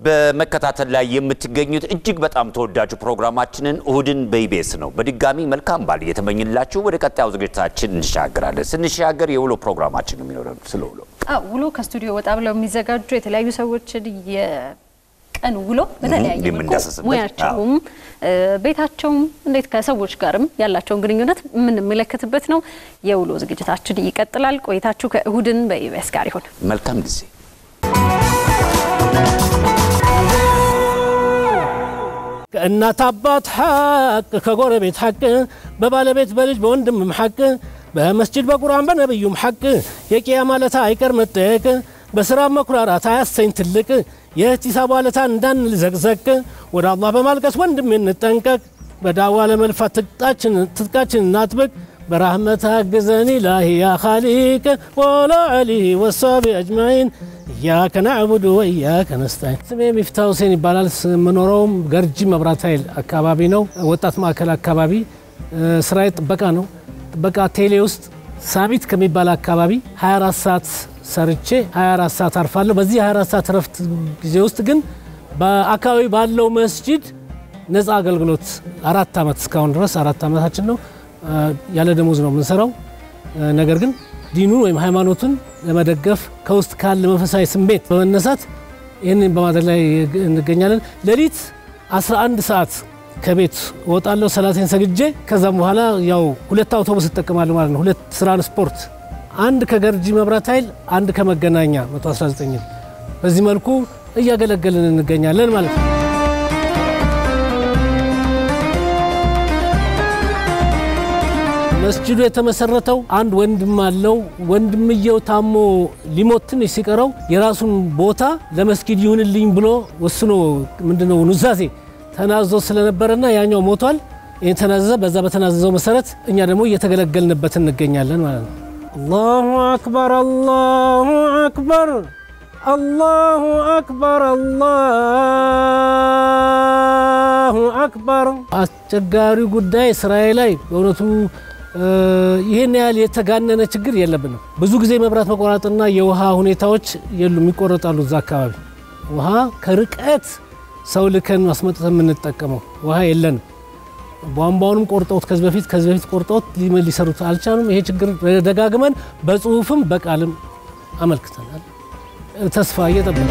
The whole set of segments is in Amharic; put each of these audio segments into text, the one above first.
በመከታተል ላይ የምትገኙት እጅግ በጣም ተወዳጁ ፕሮግራማችንን እሁድን በኢቢኤስ ነው። በድጋሚ መልካም በዓል እየተመኝላችሁ ወደ ቀጣዩ ዝግጅታችን እንሻገራለን። ስንሻገር የውሎ ፕሮግራማችን ነው የሚኖረን። ስለ ውሎ ውሎ ከስቱዲዮ ወጣ ብለው የሚዘጋጁ የተለያዩ ሰዎችን የቀን ውሎ በተለያየ መልኩ የምንዳሰስበት፣ ሙያቸውም ቤታቸውም እንዴት ከሰዎች ጋርም ያላቸውን ግንኙነት የምንመለከትበት ነው። የውሎ ዝግጅታችን ይቀጥላል። ቆይታችሁ ከእሁድን በኢቢኤስ ጋር ይሁን። መልካም ጊዜ። ከእናት አባት ሐቅ ከጎረቤት ሐቅ በባለቤት በልጅ በወንድምም ሐቅ በመስጅድ በቁርአን በነቢዩም ሐቅ የቅያ ማለታ አይቀር መጠየቅ በሥራ መኩራራት አያሰኝ ትልቅ የእህቲሳብ ዋለታ እንዳንል ዘቅዘቅ ወደ አላህ በማልቀስ ወንድም እንጠንቀቅ በዳዋ ለመልፋት ትጥቃችን እናጥብቅ برحمتك أجزني إلهي يا خالق ولا عليه والصحب أجمعين إياك نعبد وإياك نستعين ስሜ ሚፍታህ ሁሴን ይባላል። የምኖረውም ገርጂ መብራት ኃይል አካባቢ ነው። ወጣት ማዕከል አካባቢ ስራዬ ጥበቃ ነው። ጥበቃ ቴሌ ውስጥ ሳቢት ከሚባል አካባቢ 24 ሰዓት ሰርቼ 24 ሰዓት አርፋለሁ። በዚህ 24 ሰዓት እረፍት ጊዜ ውስጥ ግን በአካባቢ ባለው መስጂድ ነፃ አገልግሎት አራት ዓመት እስካሁን ድረስ አራት ዓመታችን ነው ያለ ደሞዝ ነው የምንሰራው። ነገር ግን ዲኑን ወይም ሃይማኖቱን ለመደገፍ ከውስጥ ካለ መንፈሳዊ ስሜት በመነሳት ይህንን በማድረግ ላይ እንገኛለን። ሌሊት 11 ሰዓት ከቤት እወጣለሁ ሰላቴን ሰግጄ። ከዛም በኋላ ያው ሁለት አውቶቡስ እጠቀማለሁ ማለት ነው። ሁለት ትራንስፖርት፣ አንድ ከገርጂ መብራት ኃይል፣ አንድ ከመገናኛ 119 በዚህ መልኩ እያገለገልን እንገኛለን ማለት ነው። መስጅዱ የተመሰረተው አንድ ወንድም አለው። ወንድምየው ታሞ ሊሞት ትንሽ ሲቀረው የራሱን ቦታ ለመስጊድ ይሁንልኝ ብሎ ወስኖ ምንድነው ኑዛዜ ተናዞ ስለነበረና ያኛው ሞቷል። ይህን ተናዘዘ። በዛ በተናዘዘው መሰረት እኛ ደግሞ እየተገለገልንበት እንገኛለን ማለት ነው። አላሁ አክበር፣ አላሁ አክበር፣ አላሁ አክበር፣ አላሁ አክበር። አስቸጋሪ ጉዳይ ስራዬ ላይ በእውነቱ ይህን ያህል የተጋነነ ችግር የለብንም። ብዙ ጊዜ መብራት መቆራጥና የውሃ ሁኔታዎች የሉም፣ ይቆረጣሉ። እዛ አካባቢ ውሃ ከርቀት ሰው ልከን ማስመጠት የምንጠቀመው ውሃ የለንም። ቧንቧውንም ቆርጠውት ከዚህ በፊት ከዚህ በፊት ቆርጠውት ሊሰሩት አልቻሉም። ይሄ ችግር ደጋግመን በጽሁፍም በቃልም አመልክተናል። ተስፋ እየጠበቀ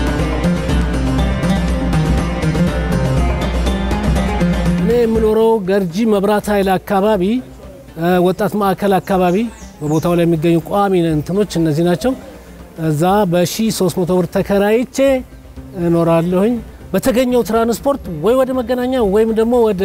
እኔ የምኖረው ገርጂ መብራት ኃይል አካባቢ ወጣት ማዕከል አካባቢ በቦታው ላይ የሚገኙ ቋሚ እንትኖች እነዚህ ናቸው። እዛ በ1300 ብር ተከራይቼ እኖራለሁኝ። በተገኘው ትራንስፖርት ወይ ወደ መገናኛ ወይም ደግሞ ወደ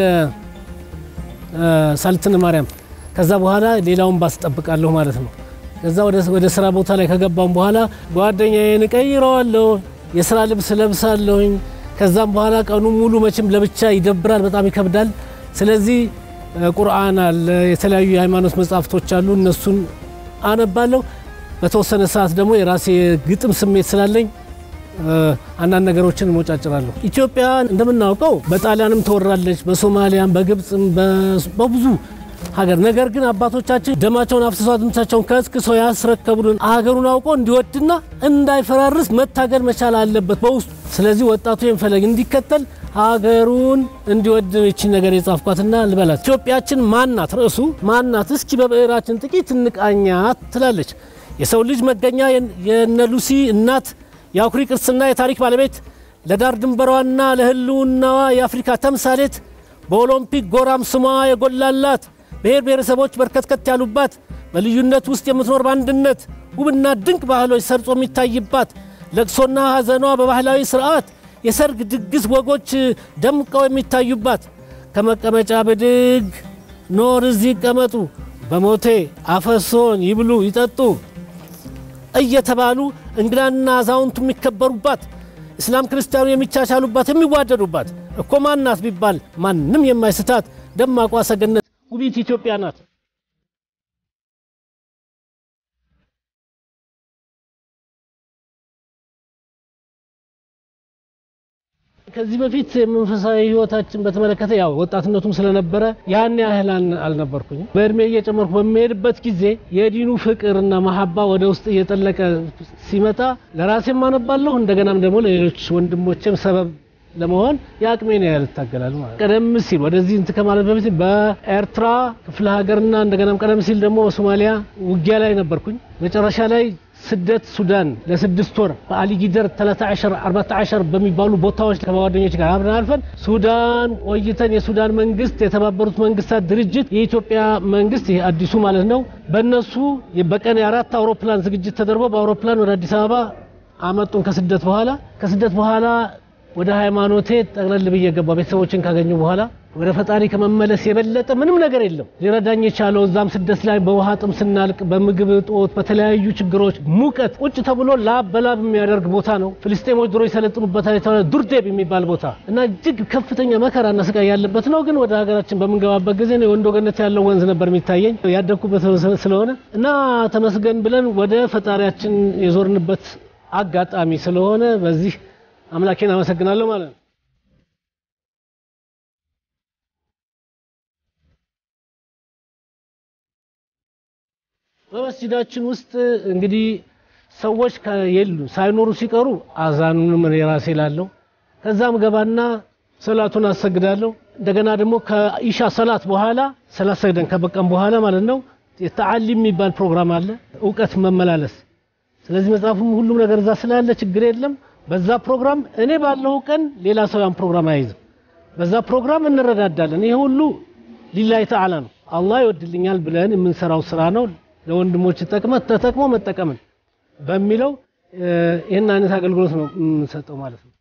ሳልትን ማርያም፣ ከዛ በኋላ ሌላውን ባስጠብቃለሁ ማለት ነው። ከዛ ወደ ስራ ቦታ ላይ ከገባም በኋላ ጓደኛዬን እቀይረዋለሁ፣ የስራ ልብስ ለብሳለሁኝ። ከዛም በኋላ ቀኑ ሙሉ መቼም ለብቻ ይደብራል፣ በጣም ይከብዳል። ስለዚህ ቁርአን አለ፣ የተለያዩ የሃይማኖት መጽሐፍቶች አሉ። እነሱን አነባለሁ። በተወሰነ ሰዓት ደግሞ የራሴ ግጥም ስሜት ስላለኝ አንዳንድ ነገሮችን እሞጫጭራለሁ። ኢትዮጵያ እንደምናውቀው በጣሊያንም ተወራለች፣ በሶማሊያም፣ በግብፅም በብዙ ሀገር። ነገር ግን አባቶቻችን ደማቸውን አፍስሰው አጥንታቸውን ከስክሰው ያስረከቡልን ሀገሩን አውቆ እንዲወድና እንዳይፈራርስ መታገል መቻል አለበት በውስጡ። ስለዚህ ወጣቱ ፈለግ እንዲከተል ሀገሩን እንዲወድ ይችን ነገር የጻፍኳትና ልበላት። ኢትዮጵያችን ማናት? ርዕሱ ማናት? እስኪ በብዕራችን ጥቂት እንቃኛት ትላለች። የሰው ልጅ መገኛ የነ ሉሲ እናት የአኩሪ ቅርስና የታሪክ ባለቤት ለዳር ድንበሯና ለሕልውናዋ የአፍሪካ ተምሳሌት በኦሎምፒክ ጎራም ስሟ የጎላላት ብሔር ብሔረሰቦች በርከትከት ያሉባት በልዩነት ውስጥ የምትኖር በአንድነት ውብና ድንቅ ባህሎች ሰርጾ የሚታይባት ለቅሶና ሐዘኗ በባህላዊ ስርዓት የሰርግ ድግስ ወጎች ደምቀው የሚታዩባት ከመቀመጫ ብድግ ኖር እዚህ ይቀመጡ በሞቴ አፈሶን ይብሉ ይጠጡ እየተባሉ እንግዳና አዛውንቱ የሚከበሩባት እስላም ክርስቲያኑ የሚቻቻሉባት የሚዋደዱባት እኮ ማናት ቢባል ማንም የማይስታት ደማቋ ሰገነት ውቢት ኢትዮጵያ ናት። ከዚህ በፊት የመንፈሳዊ ህይወታችን በተመለከተ ያው ወጣትነቱም ስለነበረ ያን ያህል አል- አልነበርኩኝም። በእድሜ እየጨመርኩ በሚሄድበት ጊዜ የዲኑ ፍቅርና መሀባ ወደ ውስጥ እየጠለቀ ሲመጣ ለራሴም አነባለሁ እንደገናም ደግሞ ለሌሎች ወንድሞቼም ሰበብ ለመሆን የአቅሜን ያህል እታገላለሁ ማለት ነው። ቀደም ሲል ወደዚህ እንትን ከማለት በፊት በኤርትራ ክፍለ ሀገርና እንደገናም ቀደም ሲል ደግሞ በሶማሊያ ውጊያ ላይ ነበርኩኝ። መጨረሻ ላይ ስደት ሱዳን ለስድስት ወር በአሊጊደር 13 14 በሚባሉ ቦታዎች ከጓደኞች ጋር አብረን አልፈን ሱዳን ቆይተን የሱዳን መንግስት የተባበሩት መንግስታት ድርጅት የኢትዮጵያ መንግስት ይሄ አዲሱ ማለት ነው በእነሱ በቀን የአራት አውሮፕላን ዝግጅት ተደርጎ በአውሮፕላን ወደ አዲስ አበባ አመጡን ከስደት በኋላ ከስደት በኋላ ወደ ሃይማኖቴ ጠቅለል ብዬ ገባ ቤተሰቦችን ካገኙ በኋላ ወደ ፈጣሪ ከመመለስ የበለጠ ምንም ነገር የለም ሊረዳኝ የቻለው እዛም ስደት ላይ በውሃ ጥም ስናልቅ በምግብ እጦት በተለያዩ ችግሮች ሙቀት ቁጭ ተብሎ ላብ በላብ የሚያደርግ ቦታ ነው ፍልስጤሞች ድሮ የሰለጥኑበታል የተባለ ዱርዴብ የሚባል ቦታ እና እጅግ ከፍተኛ መከራና ስቃይ ያለበት ነው ግን ወደ ሀገራችን በምንገባበት ጊዜ ነው የወንዶ ገነት ያለው ወንዝ ነበር የሚታየኝ ያደግኩበት ስለሆነ እና ተመስገን ብለን ወደ ፈጣሪያችን የዞርንበት አጋጣሚ ስለሆነ በዚህ አምላኬን አመሰግናለሁ ማለት ነው። በመስጂዳችን ውስጥ እንግዲህ ሰዎች የሉ ሳይኖሩ ሲቀሩ አዛኑንም እኔ ራሴ ላለሁ ከዛም ገባና ሰላቱን አሰግዳለሁ። እንደገና ደግሞ ከኢሻ ሰላት በኋላ ሰላት ሰግደን ከበቀም በኋላ ማለት ነው የተዓሊም የሚባል ፕሮግራም አለ፣ እውቀት መመላለስ። ስለዚህ መጽሐፉም ሁሉም ነገር እዛ ስላለ ችግር የለም። በዛ ፕሮግራም እኔ ባለው ቀን ሌላ ሰው ያን ፕሮግራም አይይዝም። በዛ ፕሮግራም እንረዳዳለን። ይሄ ሁሉ ሊላሂ ተዓላ ነው፣ አላህ ይወድልኛል ብለን የምንሰራው ስራ ነው። ለወንድሞች ተጠቅመ ተጠቅሞ መጠቀምን በሚለው ይህን አይነት አገልግሎት ነው የምንሰጠው ማለት ነው።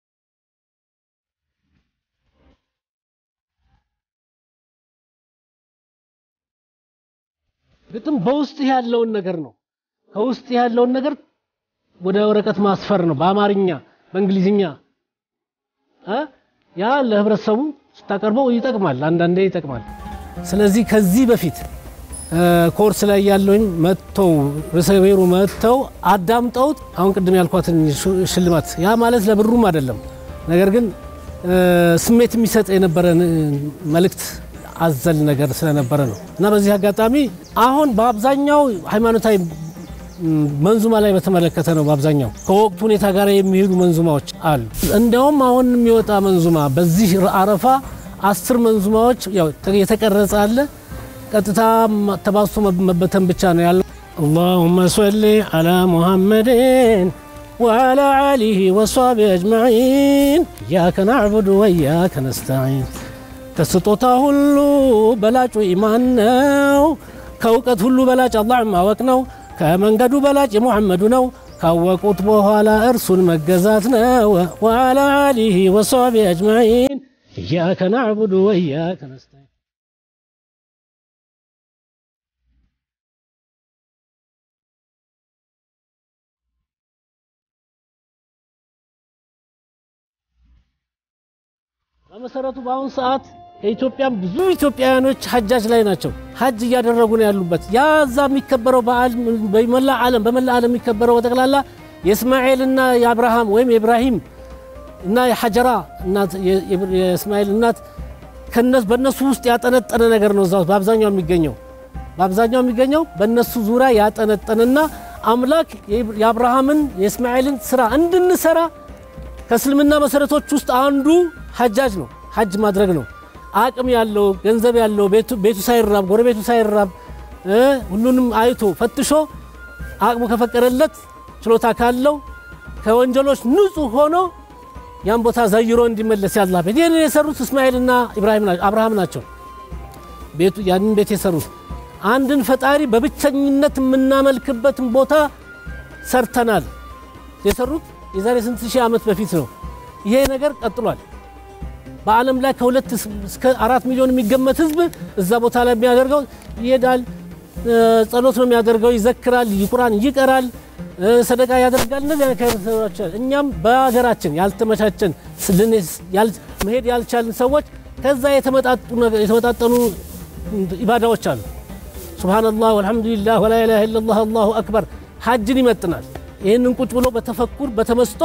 ግጥም በውስጥ ያለውን ነገር ነው። ከውስጥ ያለውን ነገር ወደ ወረቀት ማስፈር ነው። በአማርኛ በእንግሊዝኛ እ ያ ለህብረተሰቡ ስታቀርበው ይጠቅማል፣ አንዳንዴ ይጠቅማል። ስለዚህ ከዚህ በፊት ኮርስ ላይ ያለውኝ መጥተው ርዕሰ ብሔሩ መጥተው አዳምጠውት አሁን ቅድም ያልኳትን ሽልማት ያ ማለት ለብሩም አይደለም፣ ነገር ግን ስሜት የሚሰጥ የነበረ መልእክት አዘል ነገር ስለነበረ ነው እና በዚህ አጋጣሚ አሁን በአብዛኛው ሃይማኖታዊ መንዙማ ላይ በተመለከተ ነው። በአብዛኛው ከወቅቱ ሁኔታ ጋር የሚሄዱ መንዙማዎች አሉ። እንዲያውም አሁን የሚወጣ መንዙማ በዚህ አረፋ አስር መንዙማዎች ያው የተቀረጸ አለ። ቀጥታ ተባስቶ መበተን ብቻ ነው ያለው። አላሁመ ሰሊ አላ ሙሐመድን ወአላ አሊሂ ወሷቢ አጅማዒን እያከ ናዕቡዱ ወእያከ ነስተዒን። ከስጦታ ሁሉ በላጩ ኢማን ነው። ከእውቀት ሁሉ በላጭ አላህን ማወቅ ነው። ከመንገዱ በላጭ የሙሐመዱ ነው። ካወቁት በኋላ እርሱን መገዛት ነው። ወአላ አሊሂ ወሷቢ አጅማዒን እያከ ናዕቡዱ ወእያከ ነስተዒን በመሰረቱ በአሁኑ ሰዓት ከኢትዮጵያም ብዙ ኢትዮጵያውያኖች ሀጃጅ ላይ ናቸው። ሀጅ እያደረጉ ነው ያሉበት። ያ እዛ የሚከበረው በዓል በመላ ዓለም በመላ ዓለም የሚከበረው በጠቅላላ የእስማኤልና የአብርሃም ወይም የኢብራሂም እና የሐጀራ እናት የእስማኤል እናት በእነሱ ውስጥ ያጠነጠነ ነገር ነው። እዛ በአብዛኛው የሚገኘው በአብዛኛው የሚገኘው በእነሱ ዙሪያ ያጠነጠነና አምላክ የአብርሃምን የእስማኤልን ስራ እንድንሰራ ከእስልምና መሰረቶች ውስጥ አንዱ ሐጃጅ ነው። ሐጅ ማድረግ ነው። አቅም ያለው ገንዘብ ያለው ቤቱ ሳይራብ ጎረቤቱ ሳይራብ ሁሉንም አይቶ ፈትሾ አቅሙ ከፈቀደለት ችሎታ ካለው ከወንጀሎች ንጹህ ሆኖ ያን ቦታ ዘይሮ እንዲመለስ ያላ ቤት ይህንን የሰሩት እስማኤልና ኢብራሂም አብርሃም ናቸው። ቤቱ ያንን ቤት የሰሩት አንድን ፈጣሪ በብቸኝነት የምናመልክበትን ቦታ ሰርተናል። የሰሩት የዛሬ ስንት ሺህ ዓመት በፊት ነው። ይሄ ነገር ቀጥሏል። በዓለም ላይ ከሁለት እስከ አራት ሚሊዮን የሚገመት ህዝብ እዛ ቦታ ላይ የሚያደርገው ይሄዳል። ጸሎት ነው የሚያደርገው፣ ይዘክራል፣ ቁርአን ይቀራል፣ ሰደቃ ያደርጋል። እነዚህ አይነት እኛም በሀገራችን ያልተመቻቸን መሄድ ያልቻልን ሰዎች ከዛ የተመጣጠኑ ኢባዳዎች አሉ። ሱብሃነላህ ወልሐምዱሊላህ ወላ ኢላሃ ኢለላህ አላሁ አክበር ሐጅን ይመጥናል። ይህንን ቁጭ ብሎ በተፈኩር በተመስጦ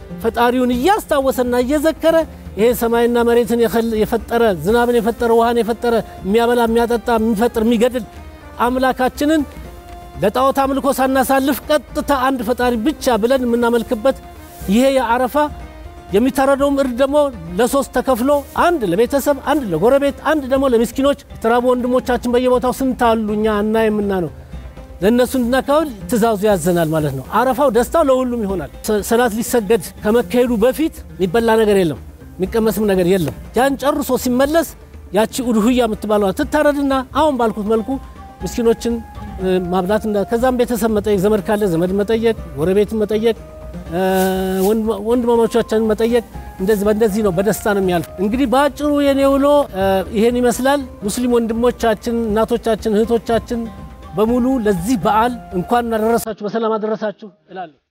ፈጣሪውን እያስታወሰና እየዘከረ ይሄ ሰማይና መሬትን የፈጠረ ዝናብን የፈጠረ ውሃን የፈጠረ የሚያበላ የሚያጠጣ የሚፈጥር የሚገድል አምላካችንን ለጣዖት አምልኮ ሳናሳልፍ ቀጥታ አንድ ፈጣሪ ብቻ ብለን የምናመልክበት ይሄ የአረፋ የሚታረደውም እርድ ደግሞ ለሶስት ተከፍሎ አንድ ለቤተሰብ፣ አንድ ለጎረቤት፣ አንድ ደግሞ ለምስኪኖች የተራቡ ወንድሞቻችን በየቦታው ስንት አሉ እኛ እና የምና ነው ለእነሱ እንድናካብል ትእዛዙ ያዘናል ማለት ነው። አረፋው ደስታው ለሁሉም ይሆናል። ሰላት ሊሰገድ ከመካሄዱ በፊት የሚበላ ነገር የለም፣ የሚቀመስም ነገር የለም። ያን ጨርሶ ሲመለስ ያቺ ኡድሁያ የምትባለዋ ትታረድና አሁን ባልኩት መልኩ ምስኪኖችን ማብላት ከዛም ቤተሰብ መጠየቅ፣ ዘመድ ካለ ዘመድ መጠየቅ፣ ጎረቤትን መጠየቅ፣ ወንድማማቾቻችንን መጠየቅ እንደዚህ በእንደዚህ ነው በደስታ ነው የሚያልፍ። እንግዲህ በአጭሩ የኔ ውሎ ይሄን ይመስላል። ሙስሊም ወንድሞቻችን፣ እናቶቻችን፣ እህቶቻችን በሙሉ ለዚህ በዓል እንኳን አደረሳችሁ በሰላም አደረሳችሁ እላለሁ።